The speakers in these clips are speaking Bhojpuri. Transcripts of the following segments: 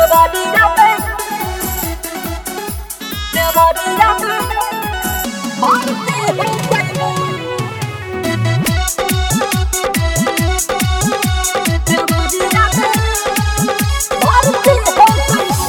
देवरिया में देवरिया में भर्ती हो गइबू देवरिया में भर्ती हो गइबू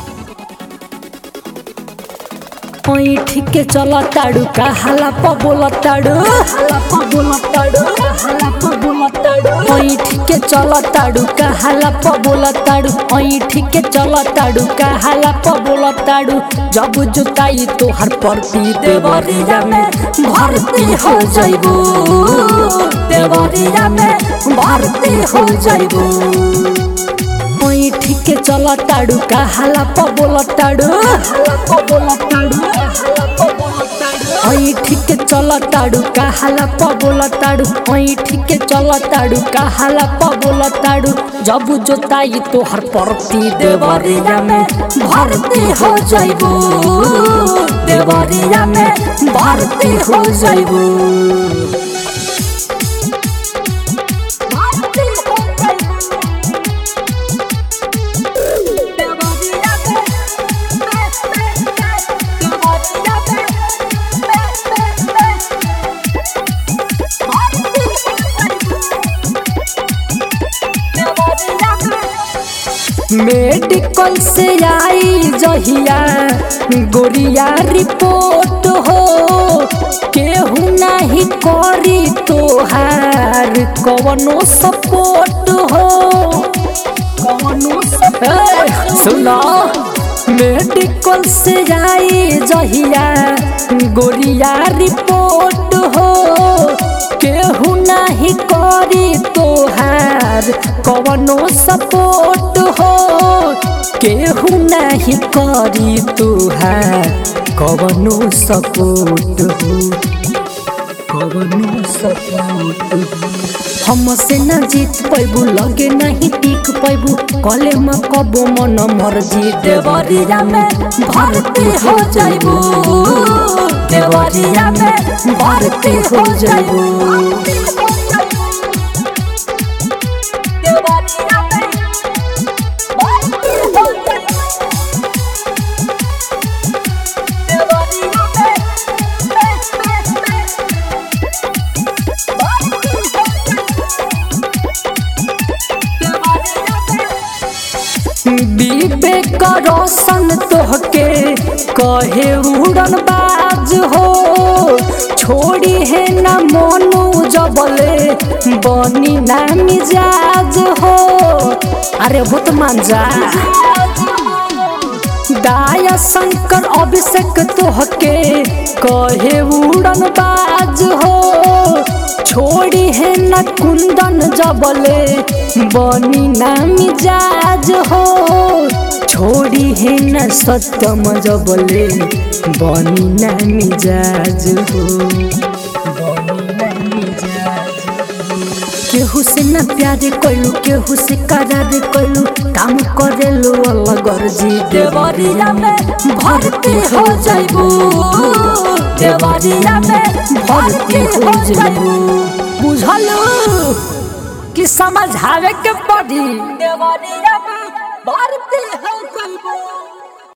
पैठ के चल ताड़ू का हाला प बोल ताड़ू हाला प बोल ताड़ू हाला प बोल ताड़ू पैठ के चल ताड़ू का हाला प बोल ताड़ू पैठ के चल ताड़ू का हाला प बोल ताड़ू जब जुताई तोहर परती देवरिया में भर्ती हो जाइबू देवरिया में भर्ती हो जाइबू पैठ के चल ताड़ू का हाला प बोल ताड़ू हाला प बोल ताड़ू पैठ के चल ताड़ू का हाला प बोल ताड़ू पैठ के चल ताड़ू का हाला प बोल ताड़ू जब जोताई तोहर परती देवरिया में भर्ती हो जाइबू देवरिया में भर्ती हो जाइबू भर्ती हो गइबू देवरिया में देवरिया में भर्ती हो गइबू देवरिया में मेडिकल से आई जहिया गोरिया रिपोर्ट हो केहू नहीं करी तोहार कवनो सपोर्ट हो कवनो सपोर्ट सुनो मेडिकल से आई जहिया गोरिया रिपोर्ट हो केहू नहीं करी तोहार कवनो सपोर्ट हो केहू नहीं करी तोहार कवनो सपोर्ट हो कवनो सपोर्ट हो हमसे न जीत पैबू लगे नहीं टिक पैबू कले में कबो मन मर्जी देवरिया में भर्ती हो जाइबू देवरिया में भर्ती हो जाइबू देवरिया में भर्ती हो गइबू देवरिया में भर्ती हो गइबू विवेक रोशन तोहके कहे उड़न बाज हो छोड़ी है ना मोनू जबले बनी ना मिजाज हो अरे बहुत मान जा दाया शंकर अभिषेक तोहके कहे उड़न बाज हो छोड़ी है न कुंदन जबले बनी ना मिजाज हो छोड़ी है न सत्यम जबले बनी ना मिजाज हो बनी ना मिजाज केहू से न प्यार कइलू केहू से करार कइलू काम करेलू अलग अर्जी देवरिया में भर्ती हो जाइबू देवरिया में भर्ती हो जाइबू बुझलू कि समझावे के पड़ी देवरिया में भर्ती हो गइबू